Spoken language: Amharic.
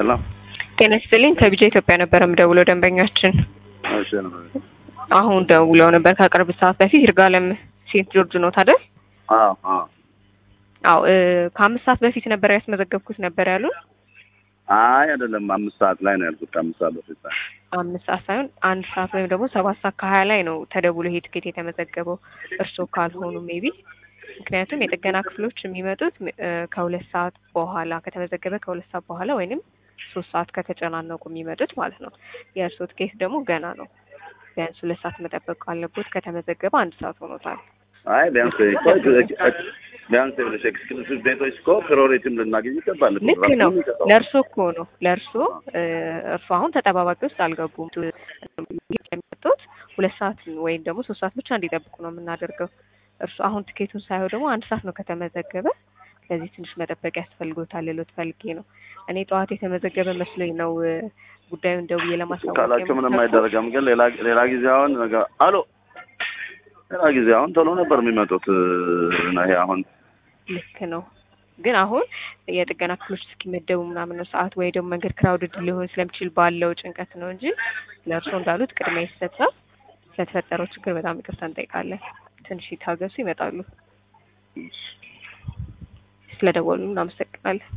ሰላም ጤና ይስጥልኝ ከቢጃ ኢትዮጵያ ነበር የምደውለው ደንበኛችን እሺ ነው አሁን ደውለው ነበር ከቅርብ ሰዓት በፊት ይርጋለም ሴንት ጆርጅ ነው ታደል አዎ አዎ አዎ እ ከአምስት ሰዓት በፊት ነበር ያስመዘገብኩት ነበር ያሉን አይ አይደለም አምስት ሰዓት ላይ ነው ያልኩት ከአምስት ሰዓት በፊት ላይ አምስት ሰዓት ሳይሆን አንድ ሰዓት ወይም ደግሞ ሰባት ሰዓት ከሀያ ላይ ነው ተደውሎ ይሄ ትኬት የተመዘገበው እርስዎ ካልሆኑ ሜቢ ምክንያቱም የጥገና ክፍሎች የሚመጡት እ ከሁለት ሰዓት በኋላ ከተመዘገበ ከሁለት ሰዓት በኋላ ወይንም ሶስት ሰዓት ከተጨናነቁ የሚመጡት ማለት ነው። የእርስዎ ትኬት ደግሞ ገና ነው። ቢያንስ ሁለት ሰዓት መጠበቅ አለቦት። ከተመዘገበ አንድ ሰዓት ሆኖታል። አይ ቢያንስ እኮ ቢያንስ ይኸውልሽ ኤክስክሉሲቭ ቤቶች እኮ ፕሪዮሪቲም ልናገኝ ይገባል እኮ። ልክ ነው። ለእርሶ እኮ ነው ለእርሶ እርሶ አሁን ተጠባባቂ ውስጥ አልገቡም። የሚመጡት ሁለት ሰዓት ወይም ደግሞ ሶስት ሰዓት ብቻ እንዲጠብቁ ነው የምናደርገው። እርሶ አሁን ትኬቱን ሳይሆን ደግሞ አንድ ሰዓት ነው ከተመዘገበ። ስለዚህ ትንሽ መጠበቅ ያስፈልጎታል ልሎት ፈልጌ ነው። እኔ ጠዋት የተመዘገበ መስሎኝ ነው እ ጉዳዩን ደውዬ ለማሳወቅ ካላቸው ምንም የሞከርኩት። አይደረገም። ግን ሌላ ሌላ ጊዜ አሁን ነገ አሎ ሌላ ጊዜ አሁን ቶሎ ነበር የሚመጡት እ ይሄ አሁን ልክ ነው። ግን አሁን የጥገና ክፍሎች እስኪመደቡ ምናምን ነው ሰዓት ወይ ደግሞ መንገድ ክራውድድ ሊሆን ስለሚችል ባለው ጭንቀት ነው እንጂ ለእርሶ እንዳሉት ቅድሚያ ይሰጣል። ስለተፈጠረው ችግር በጣም ይቅርታ እንጠይቃለን። ትንሽ ይታገሱ፣ ይመጣሉ። ስለደወሉ እናመሰግናለን።